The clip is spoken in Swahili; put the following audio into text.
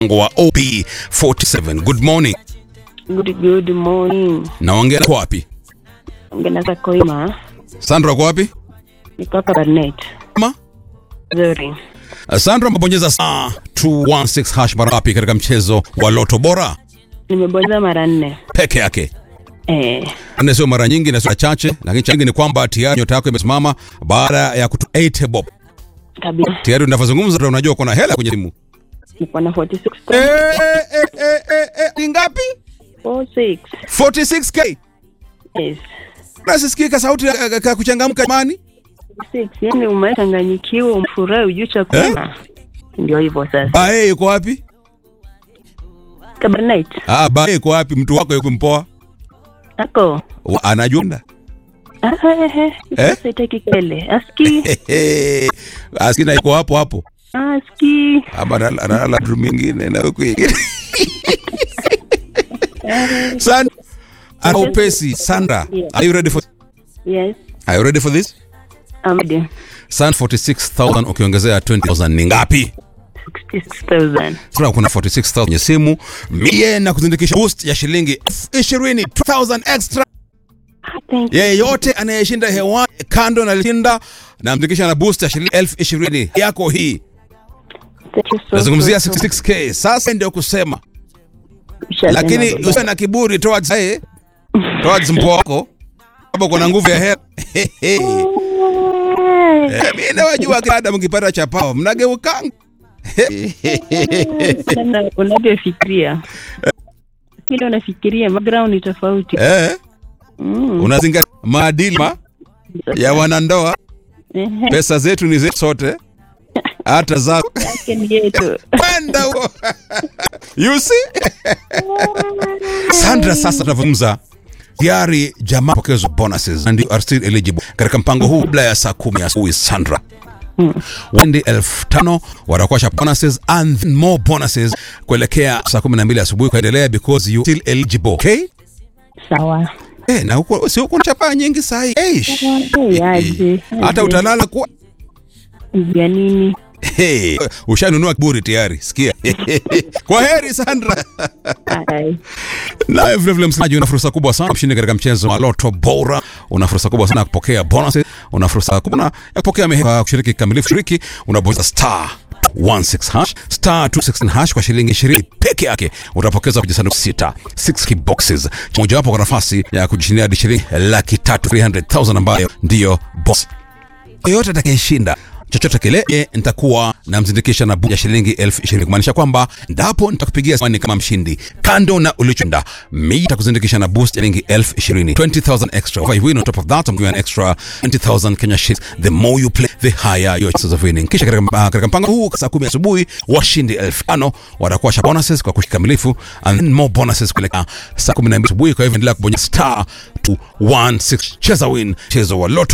wa OP47. Good morning. Good, good morning. Naongea kwa wapi? Ongea za Koima. Sandra kwa wapi? Niko hapa Barnet. Ma? Nzuri. Sandra mbonyeza saa 216 hash mara ngapi katika mchezo wa Loto Bora? Nimebonyeza mara nne. Peke yake. Eh, Na sio mara nyingi na sio chache, lakini cha nyingi ni kwamba tayari nyota yako imesimama baada ya kutu 8 bob. kabisa. Tayari unavyozungumza unajua kuna hela kwenye simu. Niko na 46 Eh, eh, eh, eh, eh, ni ngapi? 46. 46k. Yes. Nasisikika sauti ya- ya ya kuchangamka jamani. 46. Yaani umechanganyikiwa, umfurahi, ujui cha kusema. Ndio hivyo sasa. Bae yuko wapi? Kabarnet. Ah, bae yuko wapi? Mtu wako yuko mpoa? Ako. Wa- Anajua. Ah, eh, eh. Eh? Sasa itaki kele. Aski. Askina yuko hapo hapo. Aski. Ama analala analala drum mingine na huku ingine. San Ana upesi Sandra. Are you ready for Yes. Are you ready for this? I'm ready. San 46000 ukiongezea 20000 ni ngapi? 66,000. Sasa kuna 46000 kwenye simu. Mie na kuzindikisha boost ya shilingi 20 2000 extra. Ah, Thank you. Yeyote anayeshinda hewani kando na lishinda na mzindikisha na boost ya shilingi 20000 yako hii. Thank you so, Nazungumzia so, so. 66k. Sasa ndio kusema Ushajenga lakini baba. usiwe na kiburi towards eh, towards mpo wako hapo kuna nguvu ya hela Eh, Eh, mimi nawajua kada mkipata chapao mnageukanga sana unavyofikiria kile unafikiria background ni tofauti eh, Mm. unazingatia maadili ma ya wanandoa Ehe, pesa zetu ni zetu sote hata zako yake ni yetu kwenda huko you see Sandra sasa tunavyozungumza tayari jamaa pokezwa bonuses and you are still eligible katika mpango huu kabla ya saa kumi asubuhi Sandra Wendi elfu tano watakuwa sha bonuses and then more bonuses kuelekea saa kumi na mbili asubuhi kuendelea because you still eligible okay sawa eh na huko si huko chapaa nyingi sahi eish Eh, aje, hata aje. utalala kwa ya nini Hey, ushanunua kiburi tayari sikia kwa heri Sandra Ai. naye vilevile msemaji una fursa kubwa sana mshindi katika mchezo wa loto bora una fursa kubwa sana ya kupokea bonuses una fursa kubwa na ya kupokea mehe kwa kushiriki kikamilifu shiriki unabonyeza star 16 hash star 216 hash kwa shilingi 20 peke yake utapokeza kwenye sanduku sita 6 boxes mojawapo kwa nafasi ya kujishindia hadi shilingi laki tatu 300,000 ambayo ndiyo boss yoyote atakayeshinda chochote kile ye nitakuwa namzindikisha na buku ya shilingi elfu ishirini kumaanisha kwamba ndapo nitakupigia simu kama mshindi kando na ulichoshinda mi nitakuzindikisha na boost ya shilingi elfu ishirini 20000 extra if I win on top of that I'm giving an extra 20000 Kenya shillings the more you play the higher your chances of winning kisha katika uh, katika mpango huu saa kumi asubuhi washindi elfu tano watakuwa sha bonuses kwa kushikamilifu and then more bonuses kuelekea saa kumi na mbili asubuhi kwa hivyo endelea kubonyeza star 216 cheza win mchezo wa loto